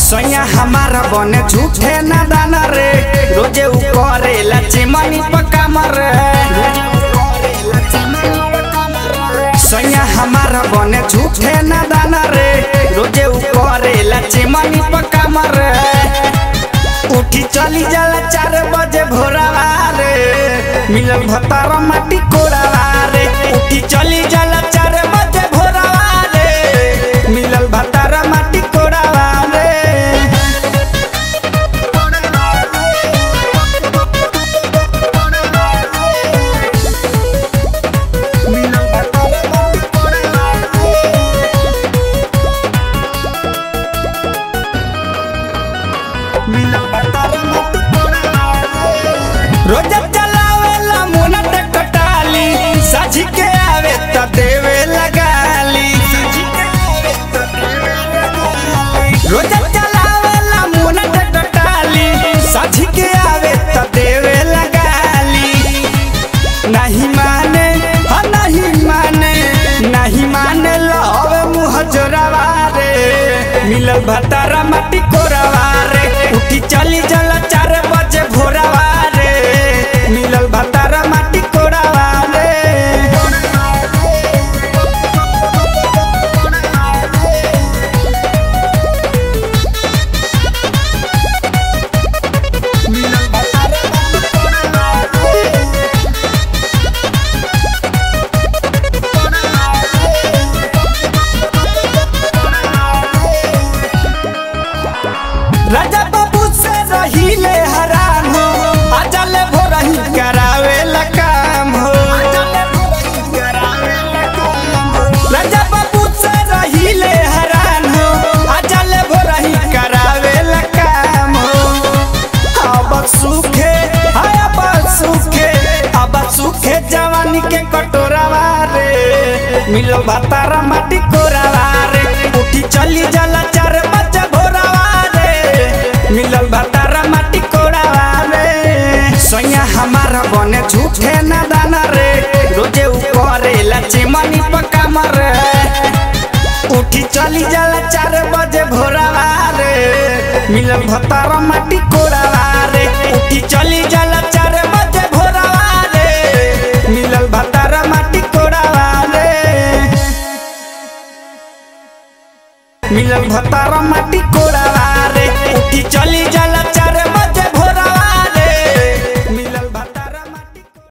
सैया हमारा बने झूठे ना दाना रे रोजे उ करेला चिमनी पक्का मर सैया हमारा बने झूठे ना दाना रे रोजे उ करेला चिमनी पक्का मर उठी चली जाला चार बजे भोरवा रे मिलल भतार माटी कोड़ावा रे उठी चली जाला चार बजे भोरवा रे मिलल भतार माटी कोड़ावा रे मिलल भतार माटी कोड़ावा मिलल भतार माटी कोड़ावा रोज चलावेला मुना टकटाली साझी के आवे त देवे लगाली रोज चलावेला मुना टकटाली साझी के आवे त देवे लगाली नहीं माने हा नहीं माने नहीं माने लवे मुँह जोरावा रे मिलल भतारा माटी कोरावा रे उठी चली जला चार बजे भोरावा रे मिलल भतारा माटी कोरावा रे मिलल भतारा माटी कोरावा रे राजा बाबू से रहीले हराम हो अजल भोरही करावे काम हो राजा बाबू से रहीले हराम हो अजल भोरही करावे काम हो अब सुखे हाय अब सुखे अब सुखे जवानी के कटोरावा रे मिलो भातारा माटी कोरावा रे उठी चली जाला चार बजे भोरावा रे मिलल भातारा माटी कोरावा रे सैया हमारा बने झूठे ना दाना रे रोजे उ करेला चिमनी पक्का मर उठी चली जाला चार बजे भोरावा रे मिलल भतारा माटी कोरावा रे उठी चली जाला चार बजे भोरावा रे मिलल भतारा माटी कोरावा रे मिलल भतारा माटी कोरावा रे